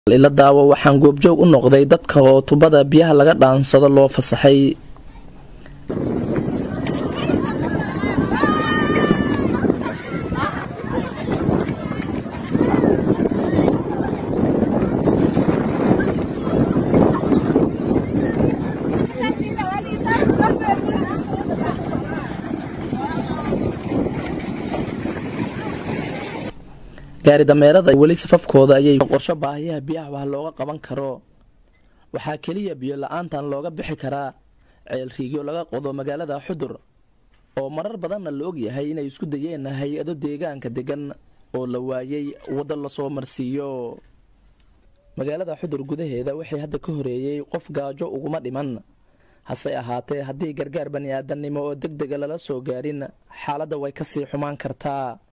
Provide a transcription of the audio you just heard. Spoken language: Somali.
ila daawo waxaan goobjoog u noqday dadka oo tubada biyaha laga dhaansado loo fasaxay gaari dameerada weli safafkooda ayay qorsho baahiyaha biyaha wax looga qaban karo waxaa keliya biyo la-aantan looga bixi karaa ceel riigyo laga qodo magaalada xudur oo marar badanna la ogyahay inay isku dayeen hay-ado deegaanka degan oo la waayey waddo lasoo marsiiyo magaalada xudur gudaheeda waxay hadda ka horeeyey qof gaajo uguma dhiman hase ahaatee haddii gargaar bani aadannimo oo deg dega lala soo gaarin xaaladda way kasii xumaan kartaa